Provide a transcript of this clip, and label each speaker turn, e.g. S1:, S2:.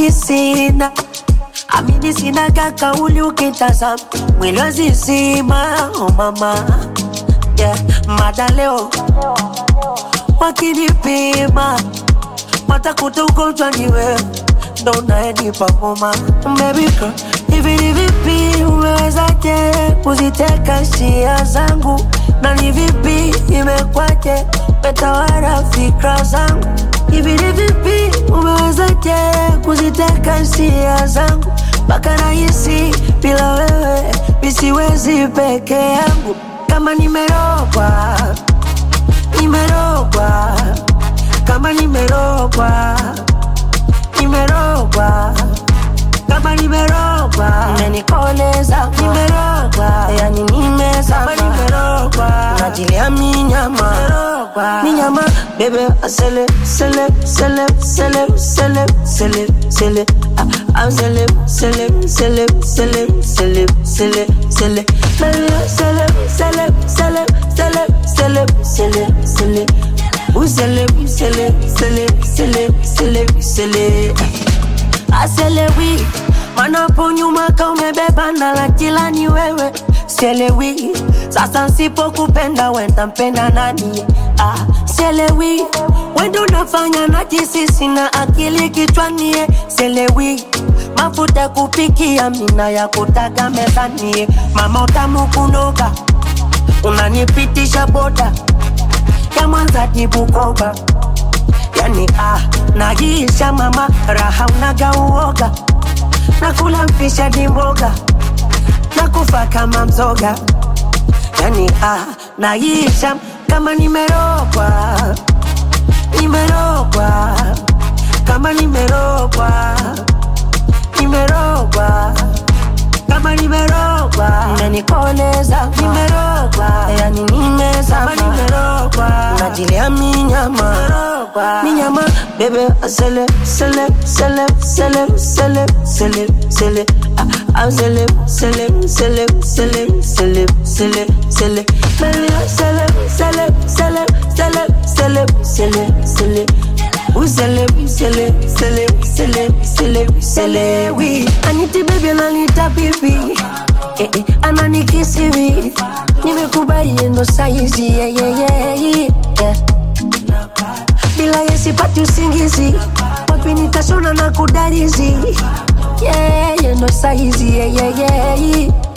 S1: kisina amini sinaga kauli ukitazama mwili wazizima oh mama yeah. mada leo wakinipima watakuta ugonjwa ni wewe ndo unayenipa homa baby girl hivi ni vipi umewezaje kuziteka hisia zangu na ni vipi imekwaje metawala fikra zangu hivi ni vipi umewezaje kuziteka hisia zangu mpaka nahisi bila wewe misiwezi peke yangu kama nimerogwa nimerogwa kama nimerogwa nimerogwa kama nimerogwa umenikoleza nimerogwa yani nimezama nimerogwa najilia minyama minyama bebe asele sele sele sele sele sele sele ah, ah, sele sele sele sele sele sele sele Baby, sele sele sele sele sele sele sele Usele, usele, sele, sele, sele, sele. Aselewi, manapo nyuma ka umebeba na la kila ni wewe. Selewi, sasa nsipokupenda wenda mpenda nani? Ah, selewi, wendo unafanya na jisisi na akili kichwani. Selewi, mafuta kupikia mina ya kutaga mezani. Mama utamu kunoga, unanipitisha boda ya Mwanza hadi Bukoba, yani ah, naisha mama, raha unaga uoga, nakula mfisha di mboga, nakufa kama mzoga, yani ah, naisha kama nimerogwa, nimerogwa, kama nimerogwa, nimerogwa kama nimerogwa, umenikoleza nimerogwa, yani nimezama nimerogwa, najilia minyama minyama bebe asele sele sele sele sele sele sele ah, ah, sele sele sele sele sele sele sele bebe sele sele sele sele sele sele sele Usele, usele, sele, sele, sele, sele, we Aniti baby ananita bibi eh, eh, ananikisivi nimekubali ndo saizi yeah, yeah, yeah, yeah. bila yesipati usingizi wapi nitashona na kudarizi yeah, yeah, ndo saizi yeah, yeah, yeah, yeah.